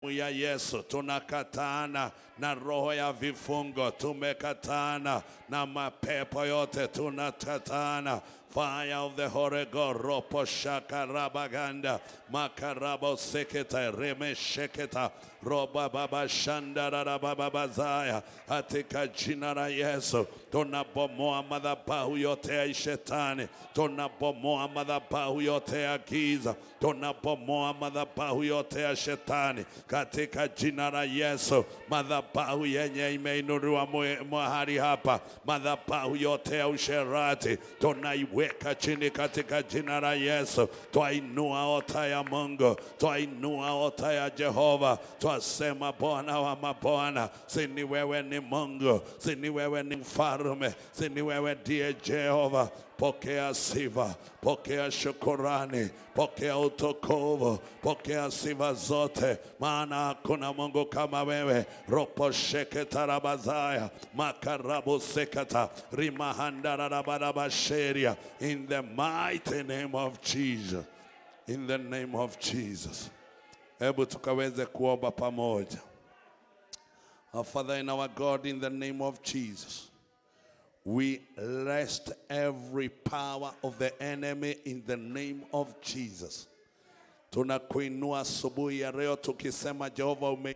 ya Yesu tunakatana na roho ya vifungo, tumekatana na mapepo yote, tunakatana fire of the Holy Ghost, ropo shaka rabaganda makarabo seketa reme sheketa roba baba shandara baba bazaya, katika jina la Yesu tunabomoa madhabahu yote ya shetani, tunabomoa madhabahu yote ya giza, tunabomoa madhabahu yote ya shetani katika jina la Yesu. Madhabahu yenye imeinuliwa mwe- mahali hapa, madhabahu yote ya usherati tunaiweka chini katika jina la Yesu. Twainua ota ya Mungu, twainua ota ya Jehova, twasema Bwana wa mabwana, sini wewe ni Mungu, sini wewe ni mfalme, sini wewe ndiye Jehova. Pokea sifa, pokea shukurani, pokea utukufu, pokea sifa zote, maana hakuna Mungu kama wewe. ropo sheketa rabazaya makarabu sekata rimahandararabarabasheria in the mighty name of Jesus, in the name of Jesus. Hebu tukaweze kuomba pamoja. Our Father and our God, in the name of Jesus. We rest every power of the enemy in the name of Jesus. Tunakuinua asubuhi ya leo tukisema Jehova ume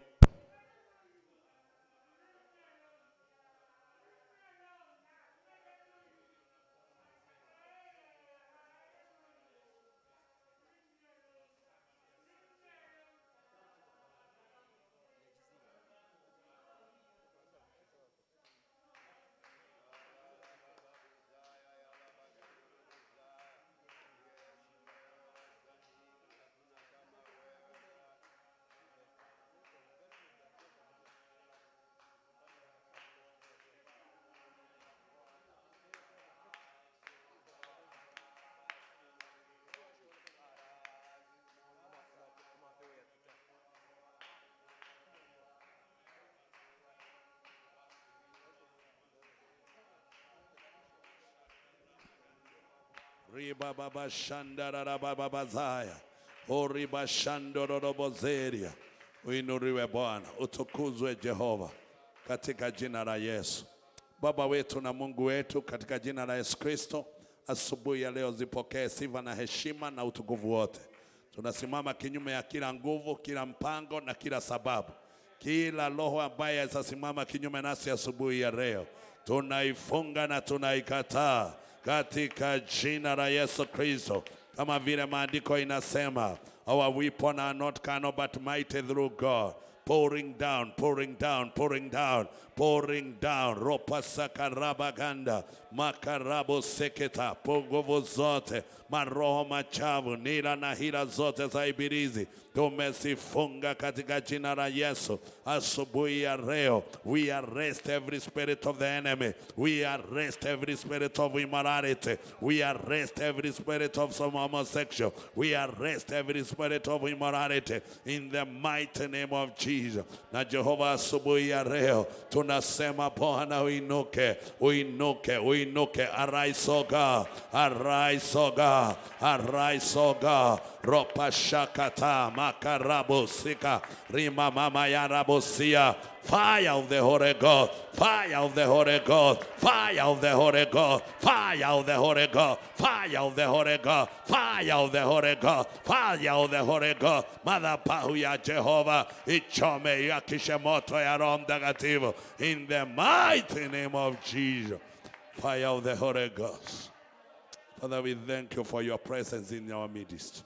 riba baba shandara baba bazaya oriba shandorobozeria. Uinuliwe Bwana, utukuzwe Jehova katika jina la Yesu. Baba wetu na Mungu wetu, katika jina la Yesu Kristo, asubuhi ya leo zipokee sifa na heshima na utukufu wote. Tunasimama kinyume ya kila nguvu, kila mpango na kila sababu, kila roho ambaye atasimama kinyume nasi asubuhi ya leo, tunaifunga na tunaikataa katika jina la Yesu Kristo, kama vile maandiko inasema, our weapon are not carnal but mighty through God pouring down, pouring down, pouring down, pouring down. Ropa sakarabaganda, makarabo seketa, po nguvu zote, maroho machafu, nila na hila zote za ibilizi tumezifunga katika jina la Yesu. Asubuhi ya leo, we arrest every spirit of the enemy, we arrest every spirit of immorality, we arrest every spirit of some homosexual, we arrest every spirit of immorality in the mighty name of Jesus. Na Jehova, asubuhi ya leo tunasema Bwana, uinuke, uinuke, uinuke, arise o God, arise o God, arise o God. Ropa shakata makarabo sika rima mama yarabosia Fire of the Holy Ghost, fire of the Holy Ghost, fire of the Holy Ghost, fire of the Holy Ghost, fire of the Holy Ghost, fire of the Holy Ghost, fire of the Holy Ghost. Madhabahu ya Jehova ichome yakishe moto ya Roho Mtakatifu in the mighty name of Jesus. Fire of the Holy Ghost. Father, we thank you for your presence in our midst.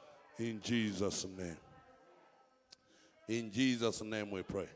In Jesus' name. In Jesus' name we pray.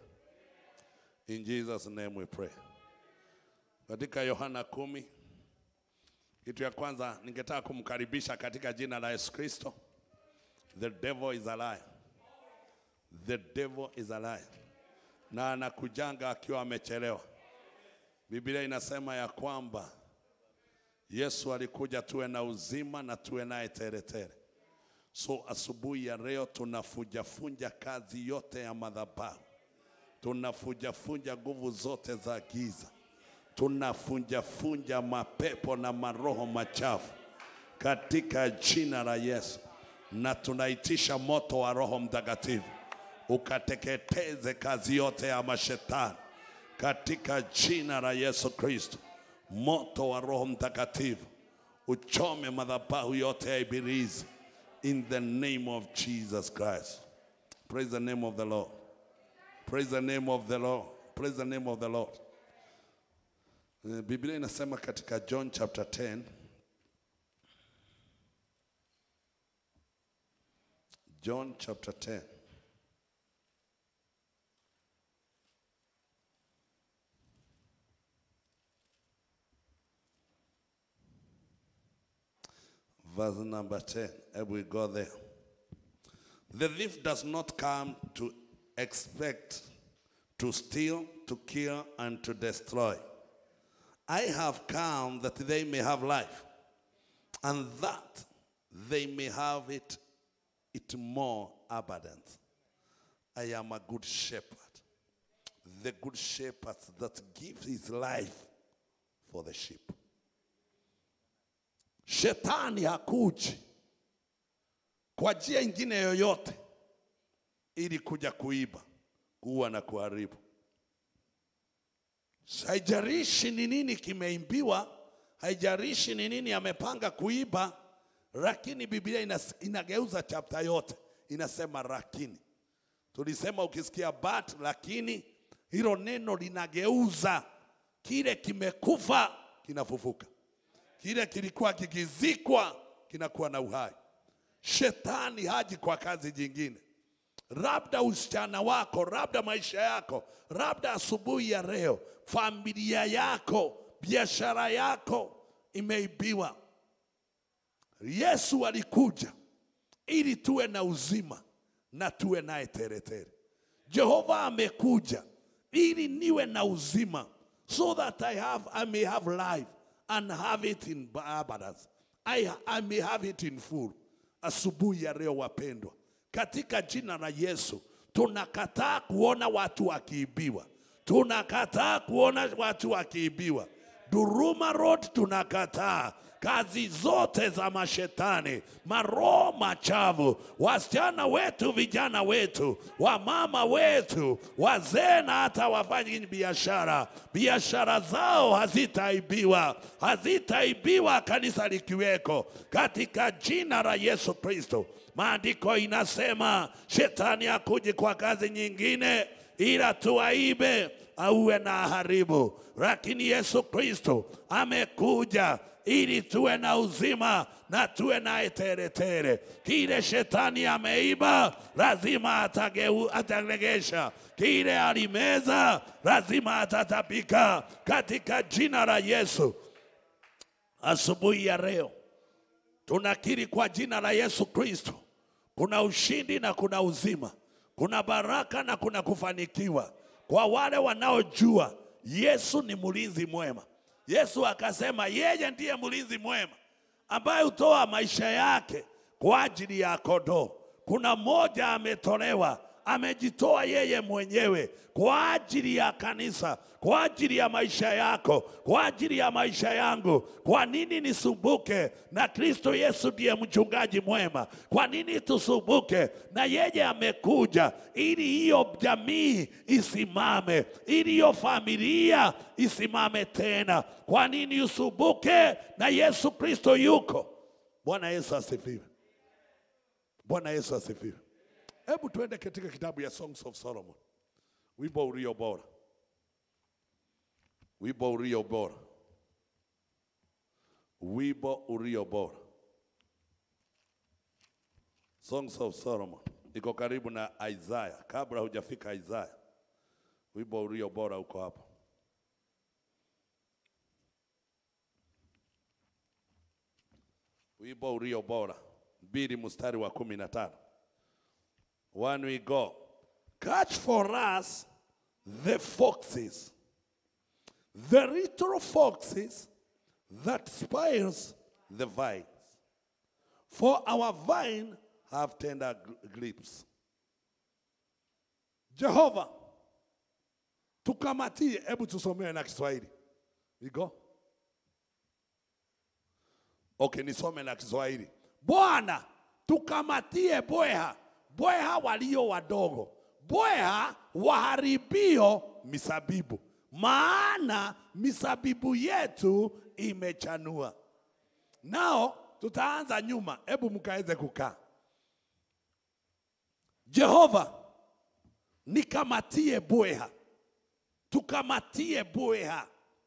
In Jesus' name we pray. Katika Yohana kumi, kitu ya kwanza ningetaka kumkaribisha katika jina la Yesu Kristo. The devil is a liar. The devil is a liar. Na anakujanga akiwa amechelewa. Biblia inasema ya kwamba Yesu alikuja tuwe na uzima na tuwe naye teretere. So asubuhi ya leo tunafujafunja kazi yote ya madhabahu, tunafujafunja nguvu zote za giza, tunafunjafunja mapepo na maroho machafu katika jina la Yesu, na tunaitisha moto wa Roho Mtakatifu ukateketeze kazi yote ya mashetani katika jina la Yesu Kristo. Moto wa Roho Mtakatifu uchome madhabahu yote ya ibilisi in the name of Jesus Christ. Praise the name of the Lord. Praise the name of the Lord. Praise the name of the Lord. Eh, Biblia inasema katika John chapter 10 John chapter 10 verse number 10 and we go there the thief does not come to expect to steal to kill and to destroy i have come that they may have life and that they may have it it more abundant i am a good shepherd the good shepherd that gives his life for the sheep Shetani hakuji kwa njia ingine yoyote ili kuja kuiba, kuua na kuharibu. Haijalishi ni nini kimeimbiwa, haijalishi ni nini amepanga kuiba, lakini Biblia inas, inageuza chapta yote, inasema lakini. Tulisema ukisikia but, lakini hilo neno linageuza kile kimekufa kinafufuka kile kilikuwa kikizikwa kinakuwa na uhai. Shetani haji kwa kazi jingine, labda usichana wako, labda maisha yako, labda asubuhi ya leo familia yako, biashara yako imeibiwa. Yesu alikuja ili tuwe na uzima na tuwe naye teretere. Jehova amekuja ili niwe na uzima so that I have I may have life and have it in abundance. I, I may have it in full. Asubuhi ya leo wapendwa, katika jina la Yesu tunakataa kuona watu wakiibiwa, tunakataa kuona watu wakiibiwa. Duruma Road tunakataa kazi zote za mashetani, maroho machafu, wasichana wetu, vijana wetu, wamama wetu, wazee na hata wafanyi biashara, biashara zao hazitaibiwa, hazitaibiwa kanisa likiweko, katika jina la Yesu Kristo. Maandiko inasema shetani akuji kwa kazi nyingine ila tuwaibe auwe na haribu, lakini Yesu Kristo amekuja ili tuwe na uzima na tuwe naye teretere. Kile shetani ameiba lazima atageu, ataregesha. Kile alimeza lazima atatapika katika jina la Yesu. Asubuhi ya leo tunakiri kwa jina la Yesu Kristo, kuna ushindi na kuna uzima, kuna baraka na kuna kufanikiwa kwa wale wanaojua Yesu ni mlinzi mwema. Yesu akasema yeye ndiye mlinzi mwema ambaye hutoa maisha yake kwa ajili ya kondoo. Kuna mmoja ametolewa, amejitoa yeye mwenyewe kwa ajili ya kanisa, kwa ajili ya maisha yako, kwa ajili ya maisha yangu. Kwa nini nisumbuke na Kristo Yesu ndiye mchungaji mwema? Kwa nini tusumbuke na yeye amekuja ili hiyo jamii isimame, ili hiyo familia isimame tena. Kwa nini usumbuke na Yesu Kristo yuko? Bwana Yesu asifiwe. Bwana Yesu asifiwe. Hebu tuende katika kitabu ya Songs of Solomon, wimbo ulio bora, wimbo ulio bora, wimbo ulio bora. Songs of Solomon iko karibu na Isaiah, kabla hujafika Isaiah, wimbo ulio bora uko hapo. Wimbo ulio bora mbili mstari wa kumi na tano. One we go. Catch for us the foxes, the little foxes that spoils the vines. For our vine have tender gl- grapes. Jehova, tukamatie, hebu tusomee na Kiswahili. We go. Okay, nisome na Kiswahili. Bwana, tukamatie bweha, bweha walio wadogo, bweha waharibio misabibu, maana misabibu yetu imechanua. Nao tutaanza nyuma, hebu mkaweze kukaa. Jehova, nikamatie bweha, tukamatie bweha.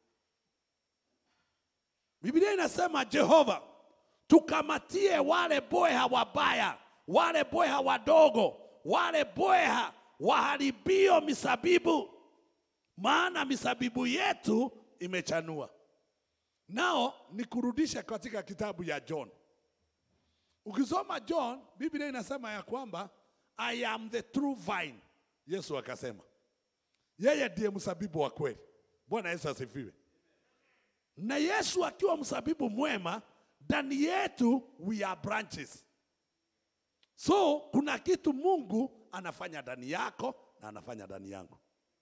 Biblia inasema Jehova, tukamatie wale bweha wabaya, wale bweha wadogo, wale bweha waharibio misabibu, maana misabibu yetu imechanua. Nao nikurudishe katika kitabu ya John. Ukisoma John, Biblia inasema ya kwamba I am the true vine. Yesu akasema yeye ndiye msabibu wa kweli. Bwana Yesu asifiwe. Na Yesu akiwa msabibu mwema, ndani yetu we are branches. So kuna kitu Mungu anafanya ndani yako na anafanya ndani yangu.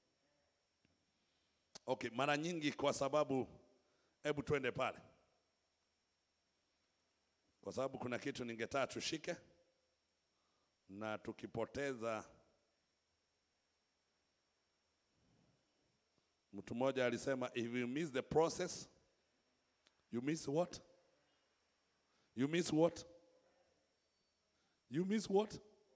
Okay, mara nyingi kwa sababu, hebu twende pale, kwa sababu kuna kitu ningetaka tushike, na tukipoteza. Mtu mmoja alisema if you miss the process you miss what? You miss what? You miss what?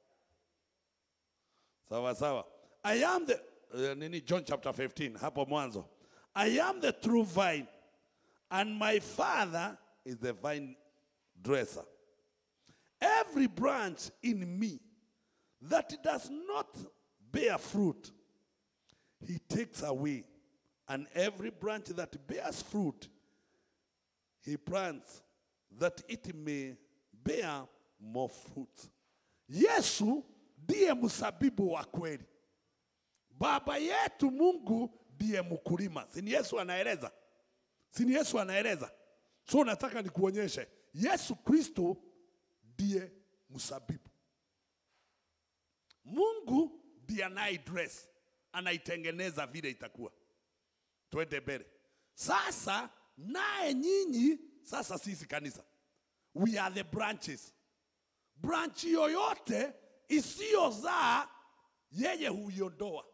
Sawa sawa. I am the uh, nini John chapter 15 hapo mwanzo. I am the true vine and my father is the vine dresser. Every branch in me that does not bear fruit he takes away and every branch that bears fruit he plants that it may bear more fruit. Yesu ndiye msabibu wa kweli. Baba yetu Mungu ndiye mkulima. Si ni Yesu anaeleza? Si ni Yesu anaeleza? So nataka nikuonyeshe Yesu Kristo ndiye msabibu. Mungu ndiye anaidress, anaitengeneza vile itakuwa. Twende mbele. Sasa naye nyinyi sasa, sisi kanisa, we are the branches. Branch yoyote isiyozaa yeye huiondoa,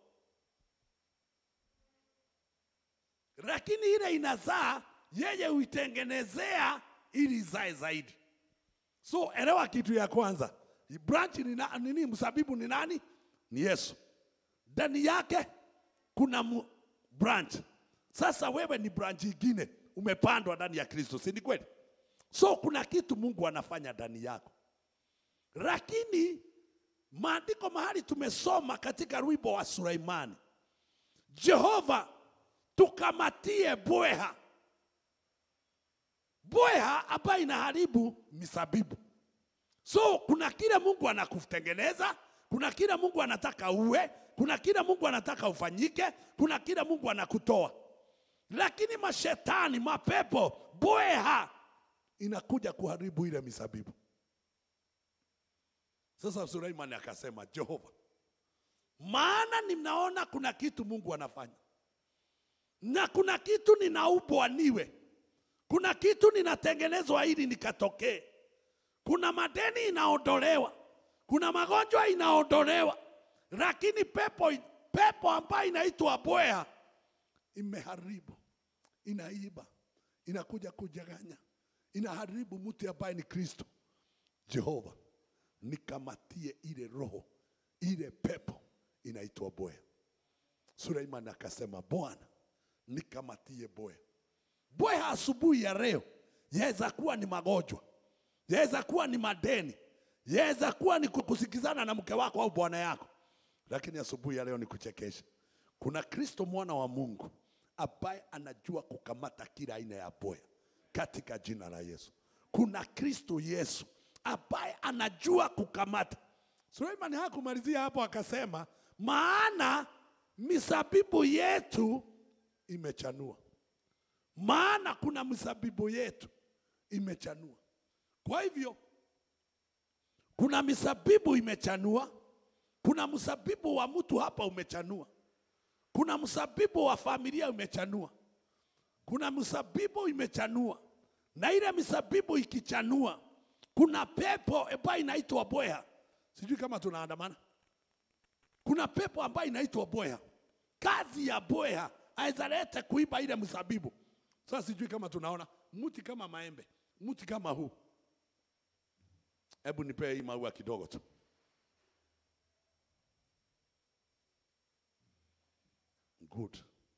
lakini ile inazaa yeye huitengenezea ili izae zaidi. So elewa kitu ya kwanza, branch ni na- nini? Msabibu ni nani? Ni Yesu. Ndani yake kuna mu- branch. Sasa wewe ni branch ingine, umepandwa ndani ya Kristo, si ni kweli? So kuna kitu Mungu anafanya ndani yako, lakini maandiko mahali tumesoma katika wimbo wa Suleimani, Jehova tukamatie bweha, bweha ambayo inaharibu misabibu. So kuna kile Mungu anakutengeneza, kuna kile Mungu anataka uwe, kuna kile Mungu anataka ufanyike, kuna kile Mungu anakutoa. Lakini mashetani, mapepo, bweha inakuja kuharibu ile misabibu. Sasa Suleimani akasema, Jehova, maana ninaona kuna kitu Mungu anafanya na kuna kitu ninaubwa niwe, kuna kitu ninatengenezwa ili nikatokee, kuna madeni inaondolewa, kuna magonjwa inaondolewa, lakini pepo, pepo ambayo inaitwa bweha imeharibu, inaiba, inakuja kujaganya, inaharibu mtu ambaye ni Kristo. Jehova, nikamatie ile roho, ile pepo inaitwa bweha. Suleiman akasema, Bwana nikamatie bweha. Bweha asubuhi ya leo yaweza kuwa ni magonjwa, yaweza kuwa ni madeni, yaweza kuwa ni kusikizana na mke wako au bwana yako, lakini asubuhi ya leo ni kuchekesha. Kuna Kristo mwana wa Mungu ambaye anajua kukamata kila aina ya bweha katika jina la Yesu. Kuna Kristo Yesu ambaye anajua kukamata. Suleimani hakumalizia hapo, akasema maana misabibu yetu imechanua. Maana kuna misabibu yetu imechanua. Kwa hivyo kuna misabibu imechanua, kuna msabibu wa mtu hapa umechanua, kuna msabibu wa familia umechanua, kuna msabibu imechanua, na ile misabibu ikichanua, kuna pepo ambayo inaitwa bweha. Sijui kama tunaandamana. Kuna pepo ambayo inaitwa bweha. Kazi ya bweha aweza lete kuiba ile mzabibu. Sasa sijui kama tunaona mti kama maembe, mti kama huu. Hebu nipee hii maua kidogo tu. Good.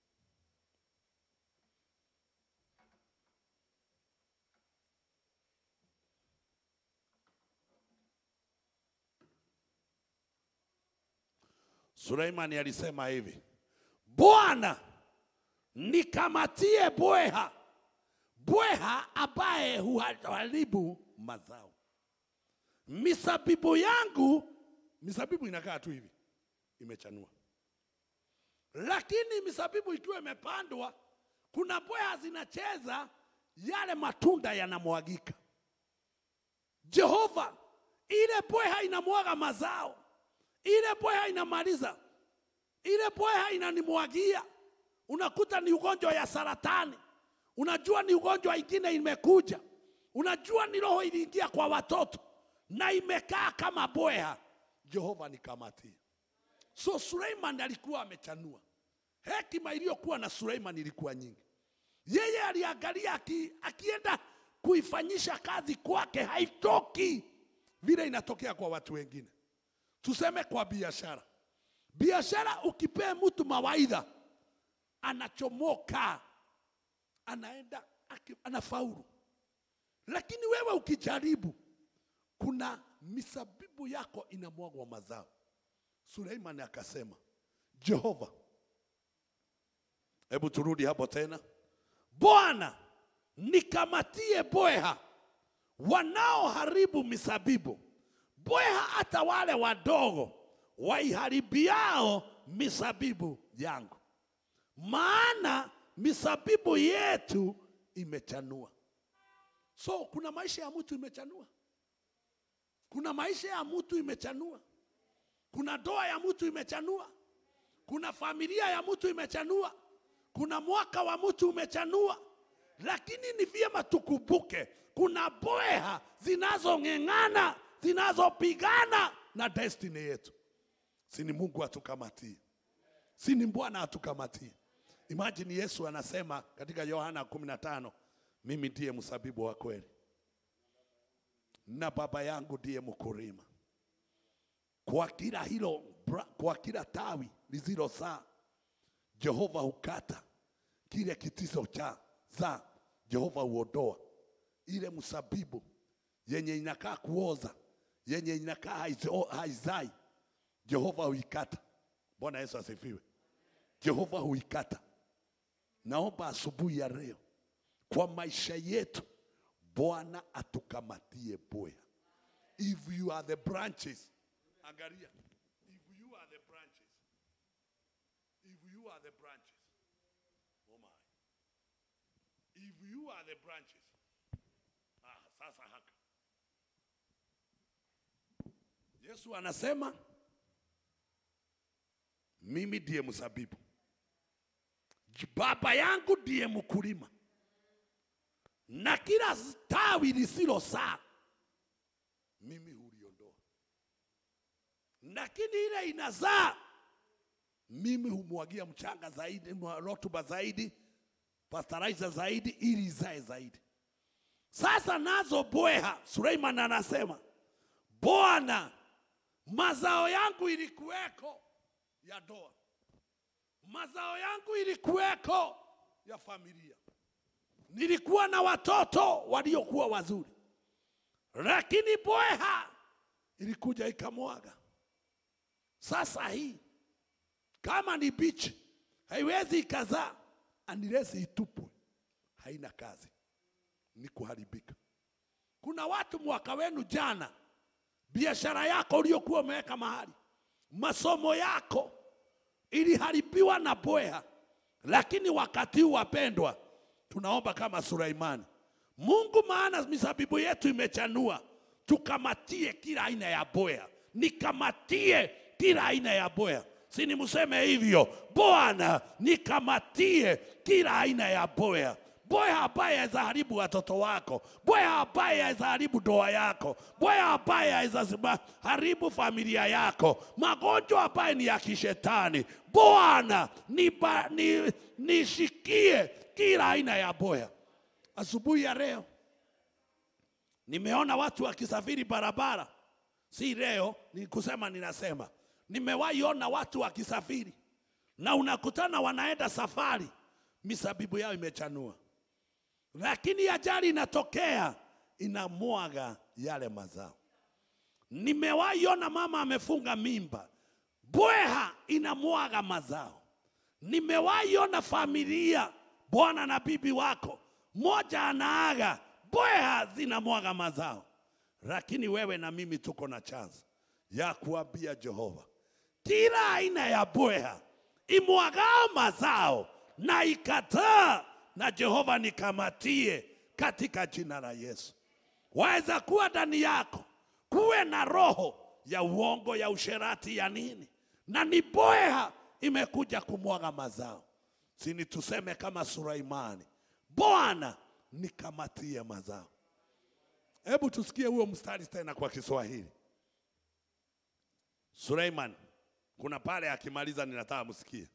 Suleimani alisema hivi, Bwana nikamatie bweha, bweha ambaye huharibu mazao. Misabibu yangu, misabibu inakaa tu hivi, imechanua, lakini misabibu ikiwa imepandwa, kuna bweha zinacheza, yale matunda yanamwagika. Jehova, ile bweha inamwaga mazao, ile bweha inamaliza, ile bweha inanimwagia. Unakuta ni ugonjwa ya saratani, unajua ni ugonjwa ingine imekuja, unajua ni roho iliingia kwa watoto na imekaa kama bweha. Jehova nikamatie. So Suleiman alikuwa amechanua. Hekima iliyokuwa na Suleiman ilikuwa nyingi. Yeye aliangalia aki, akienda kuifanyisha kazi kwake haitoki vile inatokea kwa watu wengine. Tuseme kwa biashara, biashara ukipee mtu mawaidha anachomoka, anaenda aki- anafaulu, lakini wewe ukijaribu, kuna misabibu yako inamwagwa mazao. Suleiman akasema, Jehova, hebu turudi hapo tena. Bwana, nikamatie bweha wanaoharibu misabibu, bweha hata wale wadogo waiharibiao misabibu yangu, maana misabibu yetu imechanua. So kuna maisha ya mtu imechanua, kuna maisha ya mtu imechanua, kuna ndoa ya mtu imechanua, kuna familia ya mtu imechanua, kuna mwaka wa mtu umechanua, lakini ni vyema tukumbuke kuna bweha zinazong'eng'ana zinazopigana na destiny yetu. Si ni Mungu atukamatie, si ni Bwana atukamatie. Imagine Yesu anasema katika Yohana 15, mimi ndiye msabibu wa kweli na baba yangu ndiye mkulima. Kwa kila hilo, bra- kwa kila tawi lisilo saa, Jehova hukata, kile kitizo cha za Jehova huondoa. Ile msabibu yenye inakaa kuoza, yenye inakaa haizo- haizai, Jehova huikata. Bwana Yesu asifiwe. Jehova huikata. Naomba asubuhi ya leo kwa maisha yetu Bwana atukamatie bweha. If you are the branches, angalia. If you are the branches, if you are the branches, oh my. If you are the branches, ah, sasa haka. Yesu anasema mimi ndiye mzabibu, baba yangu ndiye mkulima na kila tawi lisilo saa mimi huliondoa, lakini ile inazaa mimi humwagia mchanga zaidi, mwa- rotuba zaidi, pastorizer zaidi, ili izae zaidi. Sasa nazo bweha, Suleiman anasema Bwana, mazao yangu ilikuweko ya ndoa, mazao yangu ilikuweko ya familia nilikuwa na watoto waliokuwa wazuri, lakini bweha ilikuja ikamwaga. Sasa hii kama ni bichi haiwezi ikazaa unless itupwe, haina kazi, ni kuharibika. Kuna watu mwaka wenu jana, biashara yako uliokuwa umeweka mahali, masomo yako iliharibiwa na bweha, lakini wakati huu wapendwa, tunaomba kama Suleimani, Mungu, maana mizabibu yetu imechanua, tukamatie kila aina ya bweha, nikamatie kila aina ya bweha. Si nimseme hivyo, Bwana nikamatie kila aina ya bweha. bweha ambaye aweza haribu watoto wako, bweha ambaye aweza haribu ndoa yako, bweha ambaye aweza sima- haribu familia yako, magonjwa ambaye ni ya kishetani. Bwana niba- ni- nishikie kila aina ya bweha. Asubuhi ya leo nimeona watu wakisafiri barabara, si leo, ni kusema ninasema, nimewahi ona watu wakisafiri na unakutana wanaenda safari, misabibu yao imechanua, lakini ajali inatokea inamwaga yale mazao. Nimewahi ona mama amefunga mimba, bweha inamwaga mazao. Nimewahi ona familia, bwana na bibi wako, moja anaaga, bweha zinamwaga mazao. Lakini wewe na mimi tuko na chance ya kuambia Jehova, kila aina ya bweha imwagao mazao na ikataa, na Jehova nikamatie katika jina la Yesu. Waweza kuwa ndani yako kuwe na roho ya uongo, ya usherati, ya nini, na ni bweha imekuja kumwaga mazao. Sini tuseme kama Sulaimani, Bwana nikamatie mazao. Hebu tusikie huo mstari tena kwa Kiswahili. Suleiman, kuna pale akimaliza, ninataka msikie.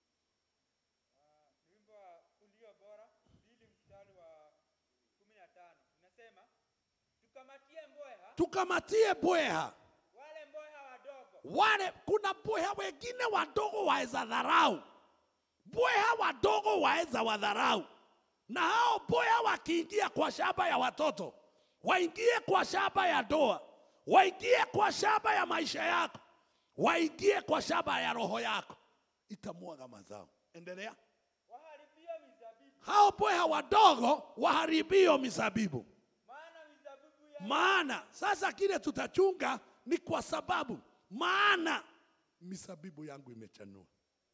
wimbo wa ulio bora mbili mstari wa kumi na tano inasema tukamatie mbweha Tukamatie bweha wale mbweha wadogo wale. Kuna bweha wengine wadogo waweza dharau, bweha wadogo waweza wadharau, na hao bweha wakiingia kwa shamba ya watoto, waingie kwa shamba ya ndoa, waingie kwa shamba ya maisha yako, waingie kwa shamba ya roho yako, itamwaga mazao. Endelea. waharibio mizabibu hao bweha wadogo waharibio mizabibu. maana mizabibu ya Maana sasa kile tutachunga ni kwa sababu, maana mizabibu yangu imechanua,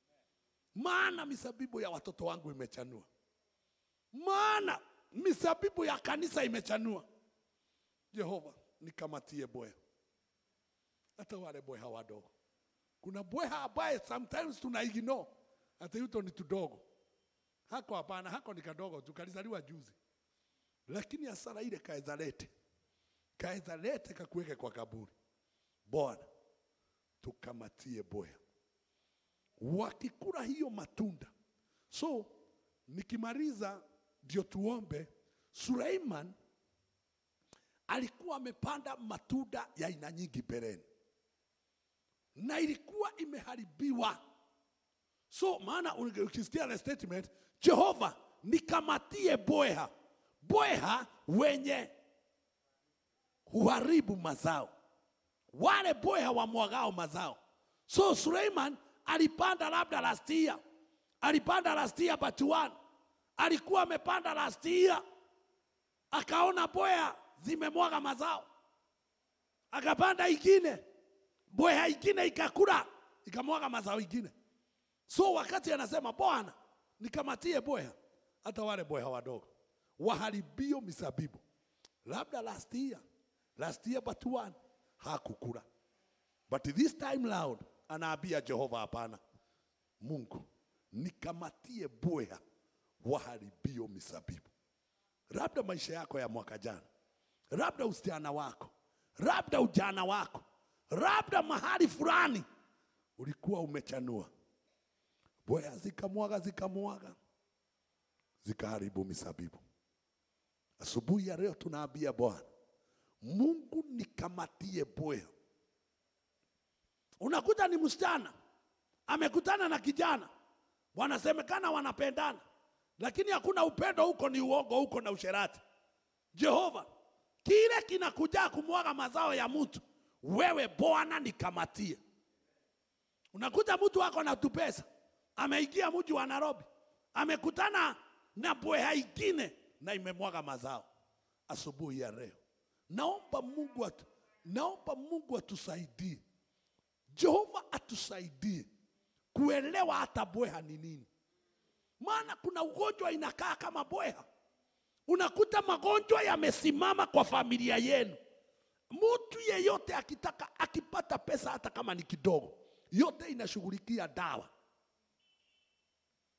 maana mizabibu ya watoto wangu imechanua, maana mizabibu ya kanisa imechanua. Jehova nikamatie bweha, hata wale bweha wadogo. Kuna bweha ambaye sometimes tuna ignore, hata yuto ni tudogo hako hapana, hako ni kadogo tu, kalizaliwa juzi, lakini hasara ile kaeza lete, kaeza lete kakuweke kwa kaburi. Bwana, tukamatie bweha wakikula hiyo matunda. So nikimaliza ndio tuombe. Suleiman alikuwa amepanda matunda ya aina nyingi mbeleni na ilikuwa imeharibiwa. So maana unge- ukisikia the statement, Jehova nikamatie bweha, bweha wenye huharibu mazao, wale bweha wamwagao mazao. So Suleiman alipanda labda last year, alipanda last year but one, alikuwa amepanda last year, akaona bweha zimemwaga mazao, akapanda ingine, bweha ingine ikakula ikamwaga mazao ingine. So wakati anasema Bwana nikamatie bweha, hata wale bweha wadogo waharibio misabibu, labda last year, last year but one hakukula, but this time round anaambia Jehova, hapana, Mungu nikamatie bweha waharibio misabibu, labda maisha yako ya mwaka jana, labda usichana wako, labda ujana wako, labda mahali fulani ulikuwa umechanua bweha zikamwaga zikamwaga zikaharibu misabibu. Asubuhi ya leo tunaambia Bwana Mungu nikamatie bweha. Unakuta ni msichana amekutana na kijana, wanasemekana wanapendana, lakini hakuna upendo huko, ni uongo huko na usherati. Jehova, kile kinakuja kumwaga mazao ya mtu, wewe Bwana nikamatie. Unakuta mtu wako na tupesa, ameingia mji wa Nairobi, amekutana na bweha ingine na imemwaga mazao. Asubuhi ya leo naomba Mungu atu, naomba Mungu atusaidie, Jehova atusaidie kuelewa hata bweha ni nini, maana kuna ugonjwa inakaa kama bweha. Unakuta magonjwa yamesimama kwa familia yenu. Mtu yeyote akitaka akipata pesa hata kama ni kidogo, yote inashughulikia dawa.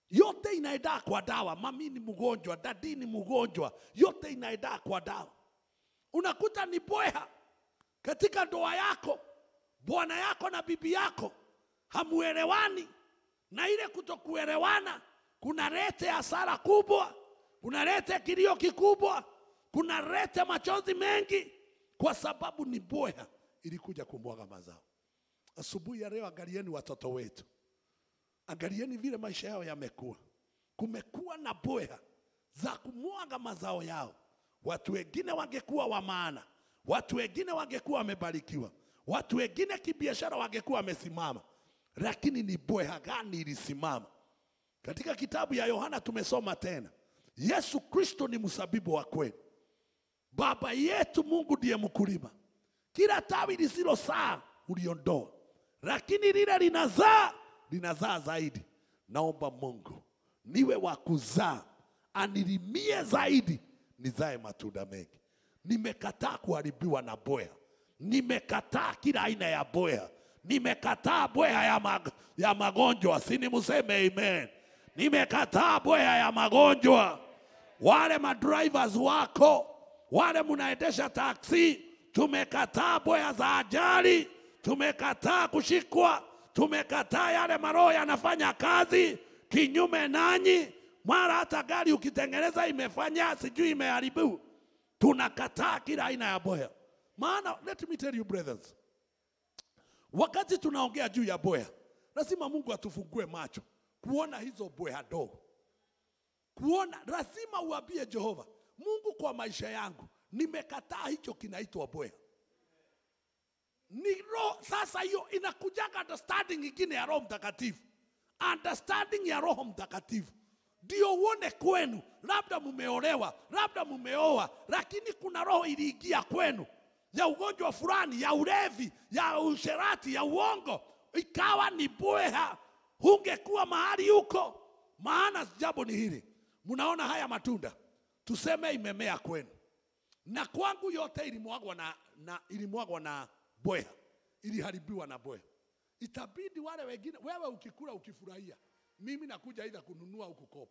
yote inaenda kwa dawa. Mami ni mgonjwa, dadi ni mgonjwa, yote inaenda kwa dawa. Unakuta ni bweha katika ndoa yako, bwana yako na bibi yako hamuelewani, na ile kutokuelewana kunaleta hasara kubwa, kunaleta kilio kikubwa, kunaleta machozi mengi, kwa sababu ni bweha ilikuja kumwaga mazao. Asubuhi ya leo, angalieni watoto wetu, angalieni vile maisha yao yamekuwa. Kumekuwa na bweha za kumwaga mazao yao. Watu wengine wangekuwa wa maana, watu wengine wangekuwa wamebarikiwa, watu wengine kibiashara wangekuwa wamesimama, lakini ni bweha gani ilisimama? Katika kitabu ya Yohana tumesoma tena, Yesu Kristo ni msabibu wa kweli. Baba yetu Mungu ndiye mkulima. Kila tawi lisilozaa uliondoa, lakini lile linazaa linazaa zaidi. Naomba Mungu niwe wa kuzaa, anirimie zaidi, nizae matunda mengi. Nimekataa kuharibiwa na bweha, nimekataa kila aina ya bweha, nimekataa bweha ya, mag ya magonjwa. Sini museme amen. Nimekataa bweha ya magonjwa. Wale madrivers wako wale mnaendesha taksi, tumekataa bweha za ajali, tumekataa kushikwa, tumekataa yale maroho yanafanya kazi kinyume nanyi. Mara hata gari ukitengeneza imefanya sijui imeharibu, tunakataa kila aina ya bweha. Maana let me tell you brothers, wakati tunaongea juu ya bweha, lazima Mungu atufungue macho kuona hizo bweha dogo kuona lazima uambie Jehova Mungu, kwa maisha yangu nimekataa hicho kinaitwa bweha. Ni roho sasa, hiyo inakujaga understanding ingine ya Roho Mtakatifu, understanding ya Roho Mtakatifu ndio uone kwenu, labda mumeolewa, labda mumeoa, lakini kuna roho iliingia kwenu ya ugonjwa fulani, ya ulevi, ya usherati, ya uongo, ikawa ni bweha. Hungekuwa mahali huko. Maana jambo ni hili, mnaona haya matunda, tuseme imemea kwenu na kwangu yote ilimwagwa na, na, ilimwagwa na bweha, iliharibiwa na bweha. Itabidi wale wengine, wewe ukikula ukifurahia, mimi nakuja aidha kununua au kukopa.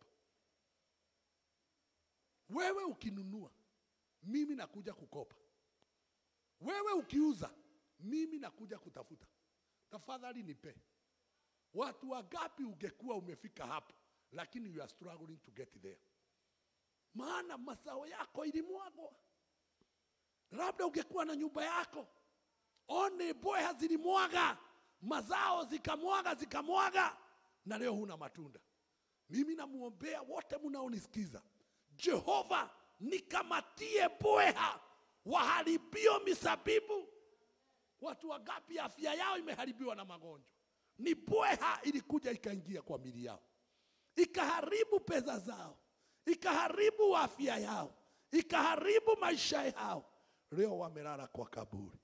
Wewe ukinunua, mimi nakuja kukopa. Wewe ukiuza, mimi nakuja kutafuta. Tafadhali nipe. Watu wangapi ungekuwa umefika hapo, lakini you are struggling to get there, maana mazao yako ilimwagwa. Labda ungekuwa na nyumba yako, one bweha zilimwaga mazao, zikamwaga zikamwaga, na leo huna matunda. Mimi namuombea wote mnaonisikiza, Jehova nikamatie bweha waharibio misabibu. Watu wangapi afya yao imeharibiwa na magonjwa? Ni bweha ilikuja ikaingia kwa mili yao, ikaharibu pesa zao, ikaharibu afya yao, ikaharibu maisha yao. Leo wamelala kwa kaburi.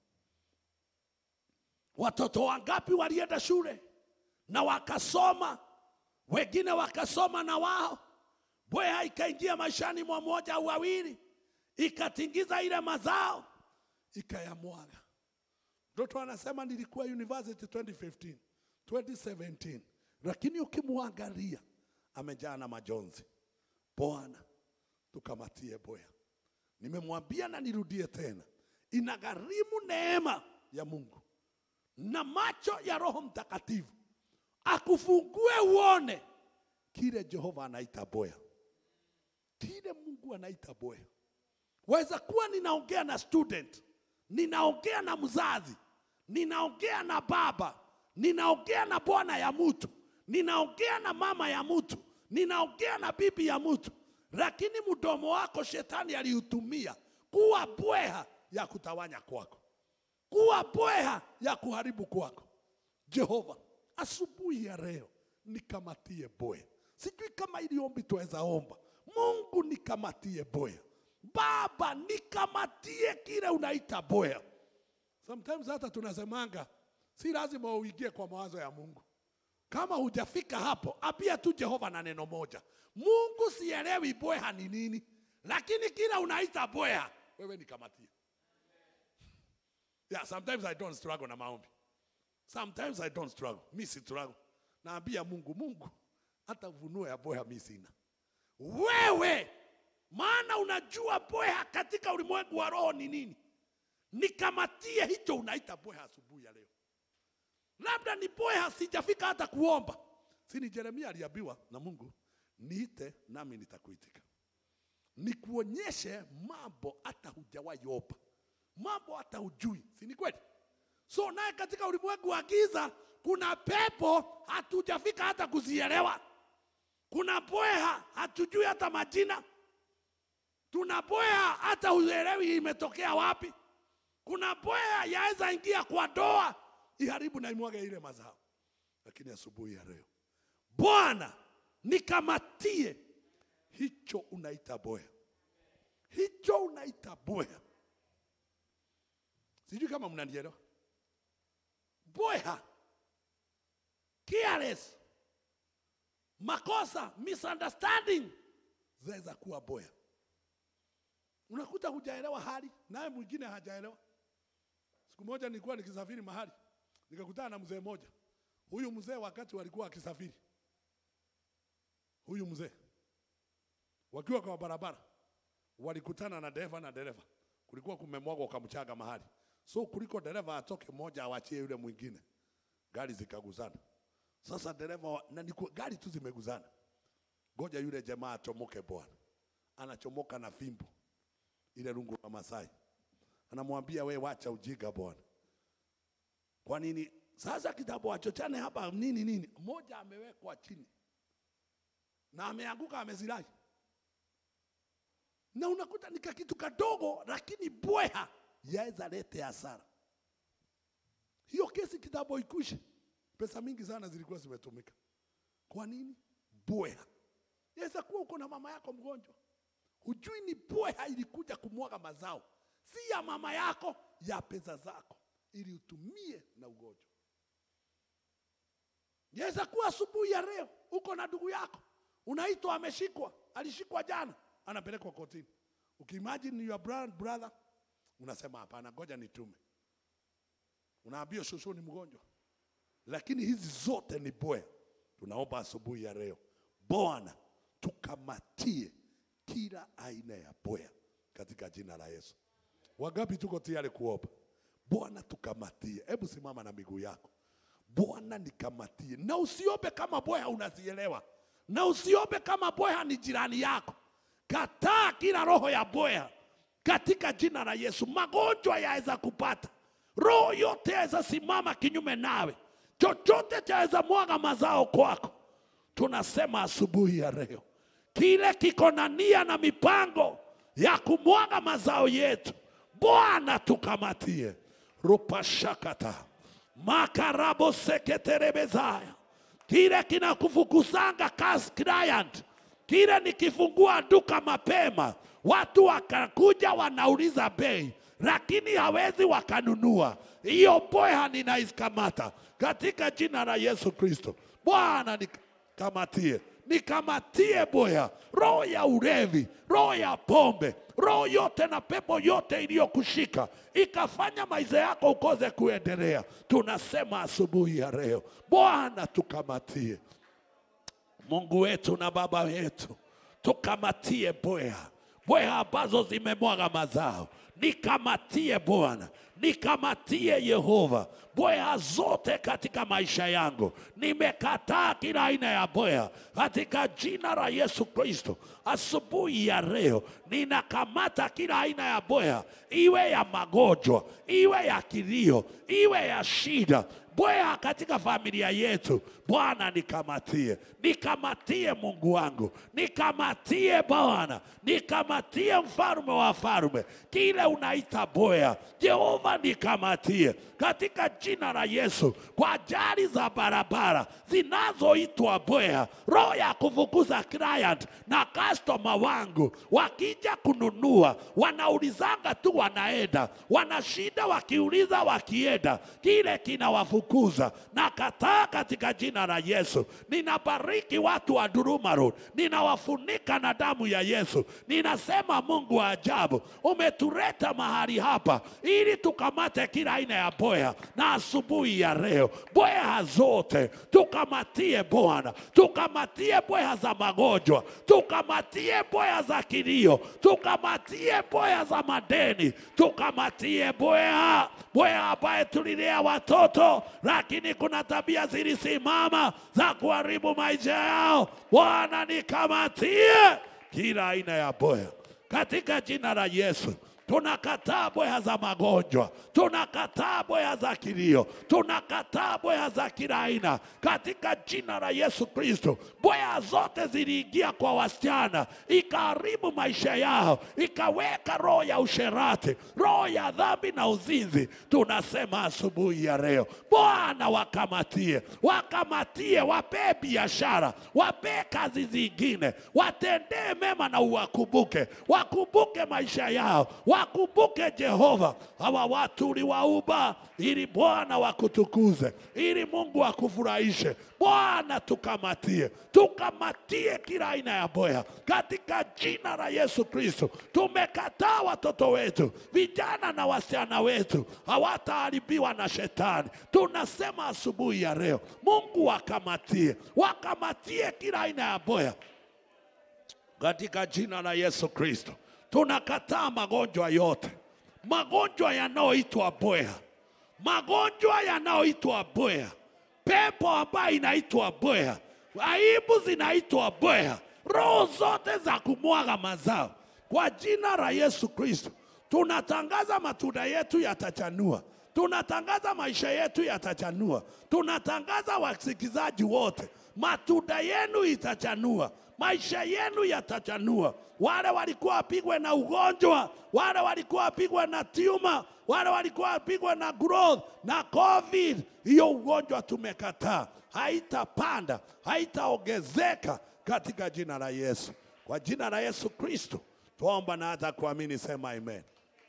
Watoto wangapi walienda shule na wakasoma, wengine wakasoma na wao, bweha ikaingia maishani mwa mmoja au wawili, ikatingiza ile mazao, ikayamwaga. Mtoto anasema nilikuwa university 2015 2017, lakini ukimwangalia amejaa na majonzi. Bwana, tukamatie bweha. Nimemwambia na nirudie tena, inagharimu neema ya Mungu na macho ya Roho Mtakatifu akufungue uone kile Jehova anaita bweha, kile Mungu anaita bweha. Waweza kuwa ninaongea na student, ninaongea na mzazi, ninaongea na baba, ninaongea na bwana ya mtu, ninaongea na mama ya mtu, ninaongea na bibi ya mtu, lakini mdomo wako shetani aliutumia kuwa bweha ya kutawanya kwako, kuwa bweha ya kuharibu kwako. Jehova, asubuhi ya leo nikamatie bweha. Sijui kama ili ombi tuweza omba. Mungu nikamatie bweha. Baba nikamatie kile unaita bweha. Sometimes hata tunasemanga si lazima uingie kwa mawazo ya Mungu. Kama hujafika hapo, ambia tu Jehova na neno moja. Mungu, sielewi bweha ni nini, lakini kila unaita bweha, wewe nikamatie. Yeah, sometimes I don't struggle na maombi. Sometimes I don't struggle. Mi si struggle. Naambia Mungu, Mungu, hata ufunuo ya boya mi sina. Wewe maana unajua boya katika ulimwengu wa roho ni nini. Nikamatie hicho unaita boya asubuhi ya leo. Labda ni boya sijafika hata kuomba. Si ni Yeremia aliambiwa na Mungu, niite nami nitakuitika, nikuonyeshe mambo hata hujawahi omba, mambo hata hujui, si ni kweli? So naye katika ulimwengu wa giza kuna pepo hatujafika hata kuzielewa, kuna bweha hatujui hata majina, tuna bweha hata huelewi imetokea wapi, kuna bweha yaweza ingia kwa doa iharibu na imwage ile mazao. Lakini asubuhi ya leo Bwana nikamatie hicho unaita boya, hicho unaita boya. Sijui kama mnanielewa. Boya, careless, makosa, misunderstanding zaweza kuwa boya. Unakuta hujaelewa hali, naye mwingine hajaelewa. Siku moja nilikuwa nikisafiri mahali, nikakutana na mzee mmoja. Huyu mzee wakati walikuwa akisafiri, huyu mzee wakiwa kwa barabara walikutana na dereva na dereva, kulikuwa kumemwagwa kamchaga mahali, so kuliko dereva atoke mmoja awachie yule mwingine, gari zikaguzana. Sasa dereva wa- na niku, gari tu zimeguzana, ngoja yule jamaa achomoke bwana, anachomoka na fimbo ile rungu la Masai, anamwambia we, wacha ujiga bwana. Kwa nini sasa kitabu wachochane hapa nini nini? Mmoja amewekwa chini na ameanguka amezirai, na unakuta ni kitu kadogo, lakini bweha yaweza lete hasara. Hiyo kesi kitambo ikwishe, pesa mingi sana zilikuwa zimetumika. Kwa nini? Bweha yaweza kuwa uko na mama yako mgonjwa, hujui ni bweha ilikuja kumwaga mazao, si ya mama yako, ya pesa zako, ili utumie na ugonjwa. Yaweza kuwa asubuhi ya leo uko na ndugu yako unaitwa ameshikwa, alishikwa jana, anapelekwa kotini. Ukiimagine your bro- brother, unasema hapana, ngoja nitume. Unaambia shosho ni mgonjwa, lakini hizi zote ni bwe. Tunaomba asubuhi ya leo, Bwana tukamatie kila aina ya bwea katika jina la Yesu. Wangapi tuko tayari kuomba? Bwana tukamatie. Hebu simama na miguu yako. Bwana nikamatie, na usiombe kama bweha unazielewa, na usiombe kama bweha ni jirani yako. Kataa kila roho ya bweha katika jina la Yesu. Magonjwa yaweza kupata, roho yote yaweza simama kinyume nawe, chochote chaweza mwaga mazao kwako. Tunasema asubuhi ya leo, kile kiko na nia na mipango ya kumwaga mazao yetu, Bwana tukamatie. rupashakata makarabo seketerebezaya kile kinakufukuzanga kas client kile nikifungua duka mapema watu wakakuja wanauliza bei lakini hawezi wakanunua hiyo bweha ninaikamata katika jina la yesu kristo bwana nikamatie nikamatie bweha roho ya ulevi roho ya pombe roho yote na pepo yote iliyokushika ikafanya maisha yako ukose kuendelea tunasema asubuhi ya leo bwana tukamatie mungu wetu na baba wetu tukamatie bweha bweha ambazo zimemwaga mazao nikamatie bwana nikamatie yehova bweha zote katika maisha yangu nimekataa kila aina ya bweha katika jina la yesu kristo asubuhi ya leo ninakamata kila aina ya bweha iwe ya magonjwa iwe ya kilio iwe ya shida bweha katika familia yetu bwana nikamatie nikamatie mungu wangu nikamatie bwana nikamatie mfalume wa falume kile unaita bweha jehova nikamatie katika jina la yesu kwa ajali za barabara zinazoitwa bweha roho ya kufukuza client na customer wangu wakija kununua wanaulizanga tu wanaenda wanashinda wakiuliza wakienda kile kinawafukuza ninawafukuza na kataa katika jina la Yesu. Ninabariki watu wa Duruma Road, ninawafunika na damu ya Yesu. Ninasema Mungu wa ajabu, umetuleta mahali hapa ili tukamate kila aina ya boya, na asubuhi ya leo boya zote tukamatie Bwana, tukamatie boya za magonjwa, tukamatie boya za kilio, tukamatie boya za madeni, tukamatie boya boya ambaye tulilea watoto, lakini kuna tabia zilisimama za kuharibu maisha yao. Bwana, nikamatie kila aina ya boya katika jina la Yesu. Tunakataa boya za magonjwa, tunakataa boya za kilio, tunakataa boya za kila aina katika jina la Yesu Kristo. Boya zote ziliingia kwa wasichana, ikaharibu maisha yao, ikaweka roho ya usherati, roho ya dhambi na uzinzi. Tunasema asubuhi ya leo, Bwana wakamatie, wakamatie, wapee biashara, wapee kazi zingine, watendee mema na uwakumbuke, wakumbuke maisha yao, wakumbuke Jehova. Hawa watu uliwaumba ili Bwana wakutukuze, ili Mungu akufurahishe. Bwana tukamatie, tukamatie kila aina ya boya katika jina la Yesu Kristo. Tumekataa watoto wetu, vijana na wasichana wetu hawataharibiwa na shetani. Tunasema asubuhi ya leo, Mungu wakamatie, wakamatie kila aina ya boya katika jina la Yesu Kristo. Tunakataa magonjwa yote, magonjwa yanayoitwa boya, magonjwa yanayoitwa boya, pepo ambayo inaitwa boya, aibu zinaitwa boya, roho zote za kumwaga mazao kwa jina la Yesu Kristo. Tunatangaza matunda yetu yatachanua, tunatangaza maisha yetu yatachanua, tunatangaza wasikizaji wote, matunda yenu itachanua, maisha yenu yatachanua. Wale walikuwa wapigwe na ugonjwa, wale walikuwa wapigwe na tiuma, wale walikuwa wapigwe na growth na covid, hiyo ugonjwa tumekataa, haitapanda, haitaongezeka katika jina la Yesu. Kwa jina la Yesu Kristo tuomba na hata kuamini, sema amen.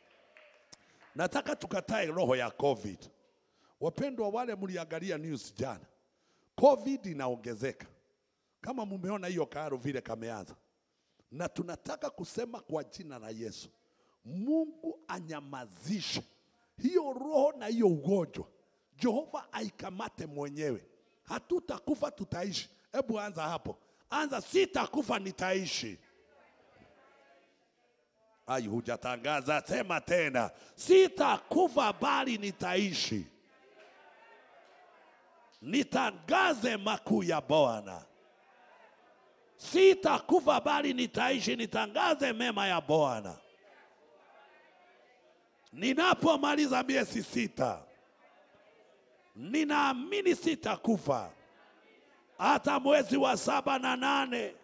Nataka tukatae roho ya covid. Wapendwa, wale mliangalia news jana, covid inaongezeka kama mumeona hiyo karo vile kameanza, na tunataka kusema kwa jina la Yesu, Mungu anyamazishe hiyo roho na hiyo ugonjwa. Jehova aikamate mwenyewe, hatutakufa tutaishi. Hebu anza hapo, anza, sitakufa nitaishi. Ai, hujatangaza, sema tena, sitakufa bali nitaishi. Nitangaze makuu ya Bwana. Sitakufa bali nitaishi, nitangaze mema ya Bwana. Ninapomaliza miezi sita, ninaamini sitakufa. Hata mwezi wa saba na nane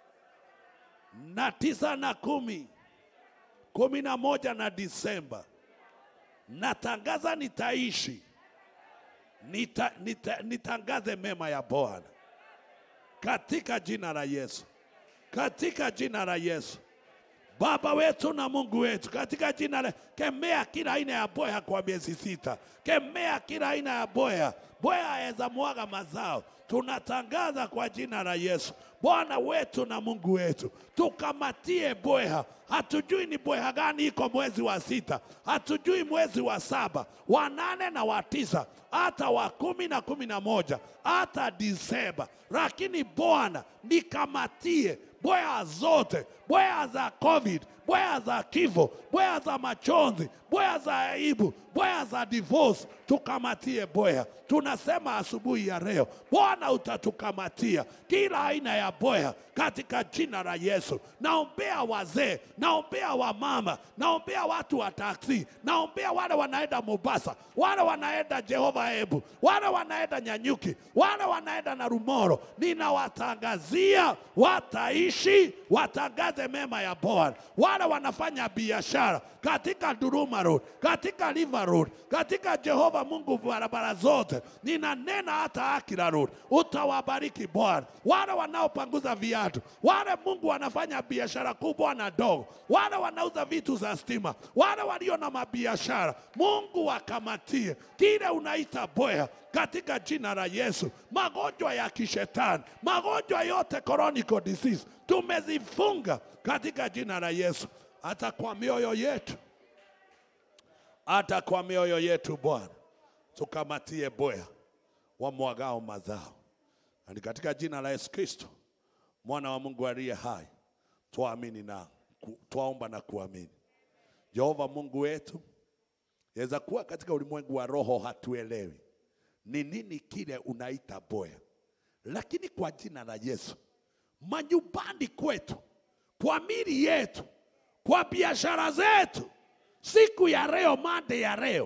na tisa na kumi, kumi na moja na Disemba, natangaza nitaishi, nita, nita, nitangaze mema ya Bwana katika jina la Yesu, katika jina la Yesu. Baba wetu na Mungu wetu, katika jina la kemea kila aina ya boya kwa miezi sita, kemea kila aina ya boya, boya aweza mwaga mazao. Tunatangaza kwa jina la Yesu, Bwana wetu na Mungu wetu, tukamatie boya. Hatujui ni boya gani iko mwezi wa sita, hatujui mwezi wa saba, wa nane na wa tisa, hata wa kumi na kumi na moja, hata Disemba, lakini Bwana nikamatie boya zote, boya za COVID, boya za kifo, boya za machozi, boya za aibu, boya za divorce, tukamatie boya. Tunasema asubuhi ya leo, Bwana utatukamatia kila aina ya boya katika jina la Yesu. Naombea wazee, naombea wamama, naombea watu wa taksi, naombea wale wanaenda Mombasa, wale wanaenda Jehova Ebu, wale wanaenda Nyanyuki, wale wanaenda na Rumoro. Ninawatangazia wataishi, watangaze mema ya Bwana. Wale wale wanafanya biashara katika Duruma Road, katika River Road, katika Jehova Mungu barabara zote, ninanena hata Akira Road, utawabariki Bwana. Wale wanaopanguza viatu, wale Mungu wanafanya biashara kubwa na dogo, wale wanauza vitu za stima, wale walio na mabiashara, Mungu wakamatie kile unaita bwea katika jina la Yesu. Magonjwa ya kishetani, magonjwa yote chronic disease tumezifunga katika jina la Yesu, hata kwa mioyo yetu, hata kwa mioyo yetu Bwana, tukamatie bwea wamwagao mazao, na ni katika jina la Yesu Kristo mwana wa Mungu aliye hai, tuamini na ku- twaomba na kuamini. Jehova Mungu wetu, yaweza kuwa katika ulimwengu wa roho hatuelewi ni nini kile unaita boya, lakini kwa jina la Yesu, manyumbani kwetu, kwa mili yetu, kwa biashara zetu, siku ya leo, mande ya leo,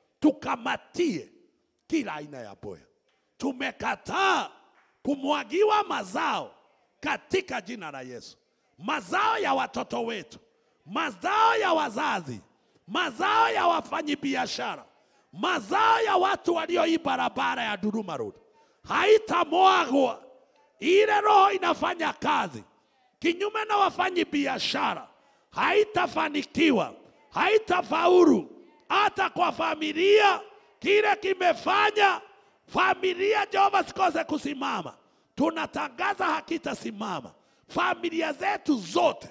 tukamatie kila aina ya boya. Tumekataa kumwagiwa mazao katika jina la Yesu, mazao ya watoto wetu, mazao ya wazazi, mazao ya wafanyibiashara, mazao ya watu walio hii barabara ya Duruma Road haitamwagwa. Ile roho inafanya kazi kinyume na wafanyi biashara, haitafanikiwa, haitafaulu hata kwa familia. Kile kimefanya familia Jehova sikose kusimama, tunatangaza hakitasimama. Familia zetu zote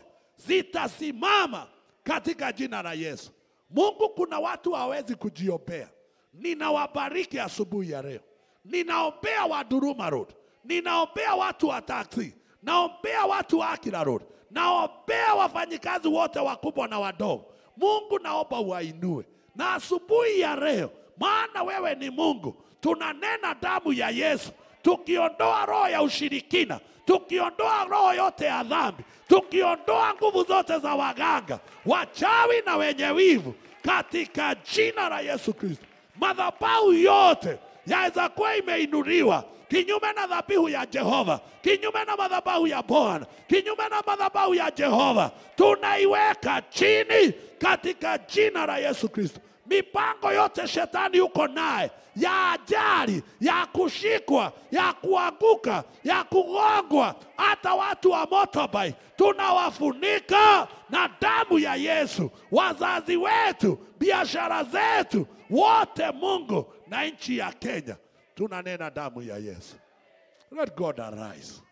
zitasimama katika jina la Yesu. Mungu, kuna watu hawezi kujiombea. Ninawabariki asubuhi ya leo, ninaombea wa Duruma Road, ninaombea watu wa taksi, naombea watu wa Akira Road, naombea wafanyikazi wote wakubwa na wadogo. Mungu, naomba uwainue na asubuhi ya leo, maana wewe ni Mungu. Tunanena damu ya Yesu, tukiondoa roho ya ushirikina, tukiondoa roho yote ya dhambi, tukiondoa nguvu zote za waganga, wachawi na wenye wivu, katika jina la Yesu Kristo. Madhabahu yote yaweza kuwa imeinuliwa kinyume na dhabihu ya Jehova, kinyume na madhabahu ya Bwana, kinyume na madhabahu ya Jehova, tunaiweka chini katika jina la Yesu Kristo. Mipango yote shetani yuko naye ya ajali, ya kushikwa, ya kuanguka, ya kugongwa, hata watu wa motorbike tunawafunika na damu ya Yesu. Wazazi wetu, biashara zetu, wote Mungu na nchi ya Kenya tunanena damu ya Yesu. Let God arise.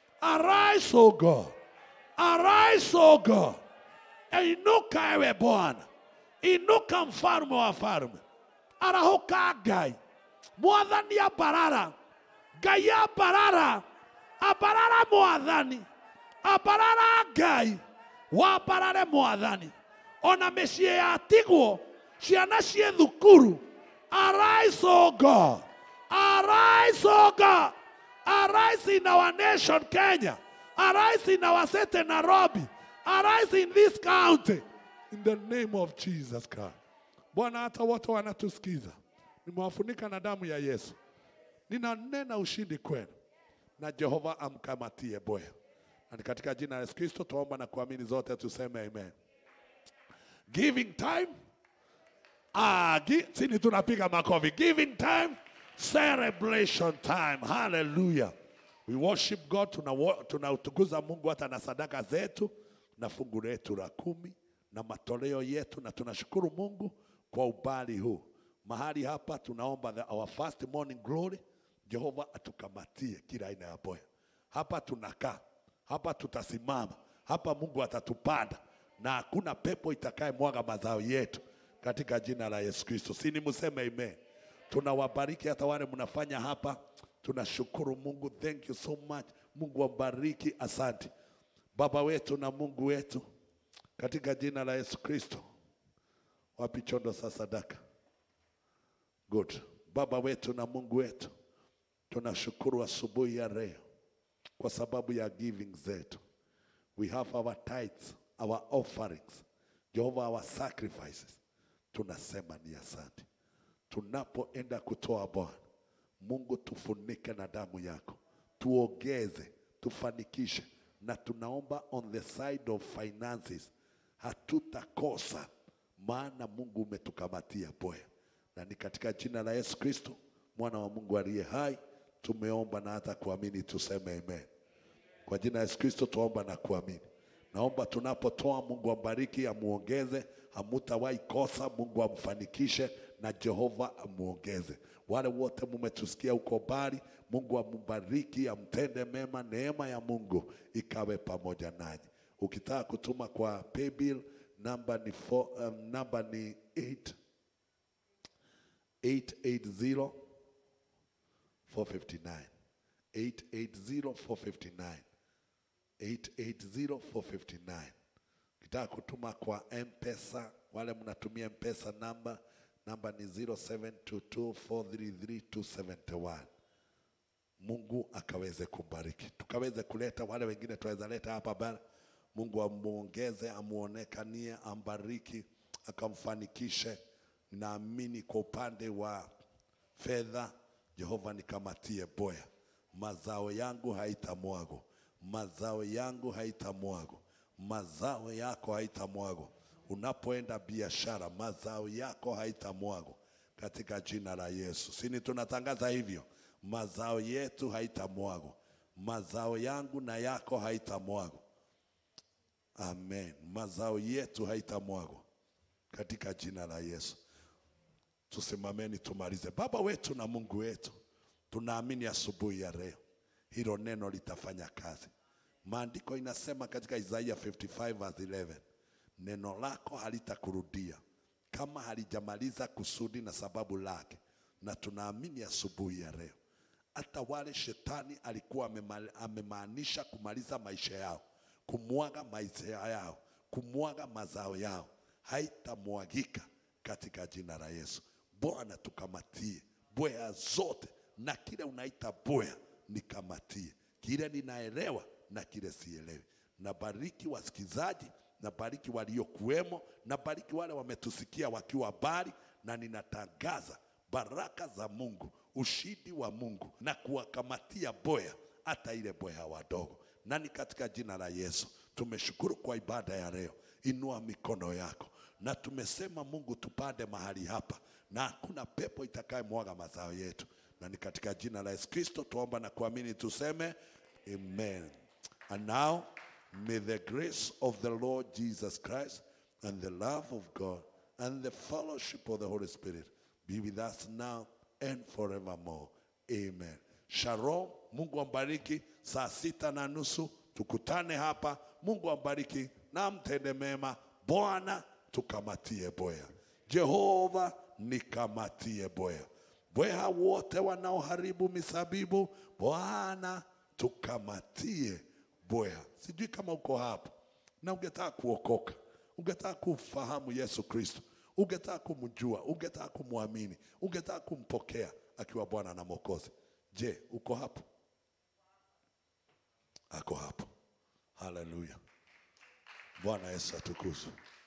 Arise, O God. Arise, O God. Inuka ewe Bwana, inuka mfalme wa falme, arahuka Ngai, mwathani abarara, Ngai abarara, abarara mwathani, abarara Ngai, wabarare mwathani, ona mĩciĩ yatigwo, ciana ciĩ thukuru, arise o God, arise o God, arise in our nation Kenya, arise in our city Nairobi, arise in this county in the name of Jesus Christ. Bwana, hata wote wanatusikiza, nimewafunika na damu ya Yesu, ninanena ushindi kwenu, na Jehova amkamatie bwea, na ni katika jina la Yesu Kristo tuomba na kuamini, zote tuseme amen. Giving time Ah, gi, sini tunapiga makofi. Giving time, celebration time. Hallelujah. We worship God, tunautukuza tuna tunautukuza Mungu hata na sadaka zetu na fungu letu la kumi na matoleo yetu, na tunashukuru Mungu kwa ubali huu. Mahali hapa tunaomba the, our first morning glory, Jehova atukamatie kila aina ya boya. Hapa tunakaa, hapa tutasimama, hapa Mungu atatupanda na hakuna pepo itakaye mwaga mazao yetu katika jina la Yesu Kristo. Sini museme amen. Tunawabariki hata wale mnafanya hapa, tunashukuru Mungu. Thank you so much. Mungu wabariki, asante Baba wetu na Mungu wetu, katika jina la Yesu Kristo. Wapi chondo za sadaka? Good. Baba wetu na Mungu wetu, tunashukuru asubuhi ya leo kwa sababu ya giving zetu. We have our tithes, our offerings, Jehovah, our sacrifices. Tunasema ni asante. Tunapoenda kutoa Bwana Mungu, tufunike na damu yako, tuongeze, tufanikishe, na tunaomba on the side of finances, hatutakosa, maana Mungu umetukamatia boya, na ni katika jina la Yesu Kristo mwana wa Mungu aliye hai tumeomba na hata kuamini, tuseme amen. Kwa jina la Yesu Kristo tuomba na kuamini. Naomba tunapotoa, Mungu ambariki, amuongeze, hamutawahi kosa. Mungu amfanikishe na Jehova amuongeze. Wale wote mumetusikia huko mbali, Mungu ambariki, amtende mema, neema ya Mungu ikawe pamoja nanyi. Ukitaka kutuma kwa paybill namba ni four, um, namba ni 8 880 459 880 459 880-459. Ukitaka kutuma kwa M-Pesa, wale mnatumia M-Pesa namba namba ni 0722433271. Mungu akaweze kubariki, tukaweze kuleta wale wengine tuweza leta hapa bara. Mungu amuongeze, amuonekanie, ambariki, akamfanikishe. Naamini kwa upande wa fedha, Jehova nikamatie boya, mazao yangu haitamwago mazao yangu haitamwago, mazao yako haitamwago. Unapoenda biashara, mazao yako haitamwago katika jina la Yesu. Sini tunatangaza hivyo, mazao yetu haitamwago, mazao yangu na yako haitamwago. Amen, mazao yetu haitamwago katika jina la Yesu. Tusimameni tumalize. Baba wetu na Mungu wetu, tunaamini asubuhi ya leo hilo neno litafanya kazi. Maandiko inasema katika Isaiah 55 verse 11, neno lako halitakurudia kama halijamaliza kusudi na sababu lake. Na tunaamini asubuhi ya leo, hata wale shetani alikuwa amema- amemaanisha kumaliza maisha yao, kumwaga maisha yao, kumwaga mazao yao, haitamwagika katika jina la Yesu. Bwana tukamatie bwea zote na kile unaita bwea nikamatie, kile ninaelewa na kile sielewi. Nabariki wasikizaji, nabariki waliokuwemo, nabariki wale wametusikia wakiwa mbali, na ninatangaza baraka za Mungu, ushindi wa Mungu na kuwakamatia boya, hata ile boya wadogo, na ni katika jina la Yesu tumeshukuru kwa ibada ya leo. Inua mikono yako, na tumesema Mungu, tupande mahali hapa na hakuna pepo itakayemwaga mazao yetu, na ni katika jina la Yesu Kristo tuomba na kuamini, tuseme amen. And now may the grace of the Lord Jesus Christ and the love of God and the fellowship of the Holy Spirit be with us now and forevermore. Amen. Shalom. Mungu ambariki. Saa sita na nusu tukutane hapa. Mungu ambariki na mtende mema. Bwana tukamatie boya. Jehova nikamatie boya. Bweha wote wanaoharibu misabibu, Bwana tukamatie boya. Sijui kama uko hapo na ungetaka kuokoka, ungetaka kumfahamu Yesu Kristo, ungetaka kumjua, ungetaka kumwamini, ungetaka kumpokea akiwa Bwana na Mwokozi. Je, uko hapo? Ako hapo. Haleluya. Bwana Yesu atukuzwe.